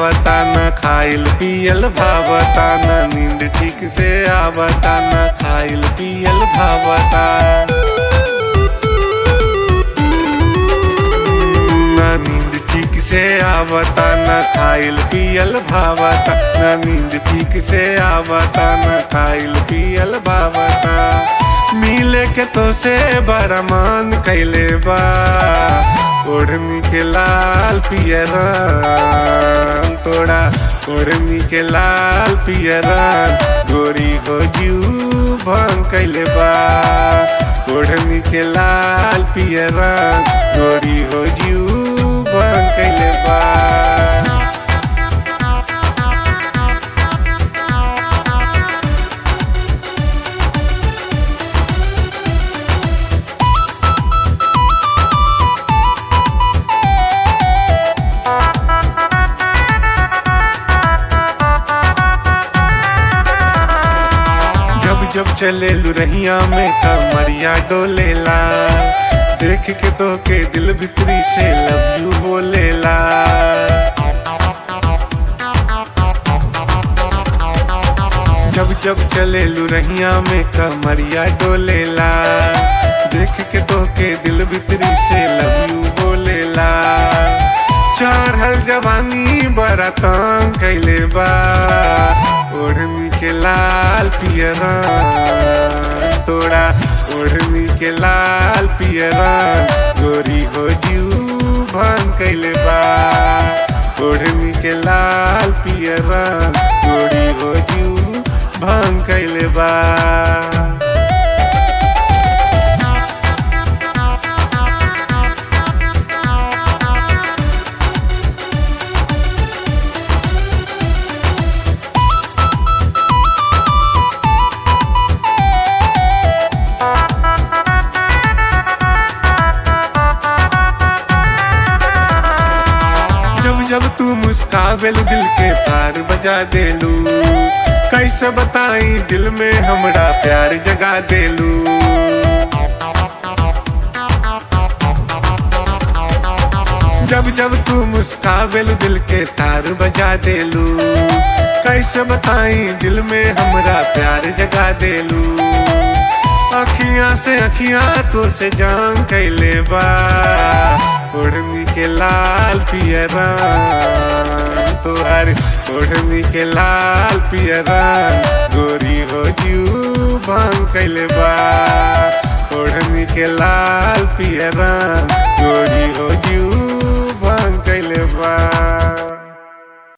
आवता न खाइल पियल भावता न नींद ठीक से आवता न खाइल पियल भावता न नींद ठीक से आवता न खाइल पियल भावता न नींद ठीक से आवता न खाइल पियल भावता मिले के तो से बड़ा मान कैले बा ओढ़नी के लाल पियरन तोड़ा ओढ़नी के लाल पियरन गोरी हो जू भंग कैले बा ओढ़नी के लाल पियरन गोरी हो जू भंग कैले बा जब जब चले लुरहिया में कमरिया डोलेला देख के तो के दिल भितरी से लव यू बोलेला जब जब चले लुरहिया में कमरिया डोलेला देख के तो के दिल भितरी से लव यू बोलेला चढ़ल जवानी बड़ा तंग कैले बा ओढ़नी के लाल पियरन तोड़ा ओढ़नी के लाल पियरन गोरी हो जू भंग कैले बा ओढ़नी के लाल पियरन गोरी हो जू भंग कैले बा जब जब तू मुस्कावेल दिल के तार बजा देलू कैसे बताई दिल में हमरा प्यार जगा देलू जब जब तू मुस्कावेल दिल के तार बजा देलू कैसे बताई दिल में हमरा प्यार जगा देलू अखियां से अखियां तो से जान कैले बा ओढ़नी के लाल पियरन तोहर ओढ़नी के लाल पियरन गोरी हो जू भंग कैले बा ओढ़नी के लाल पियरन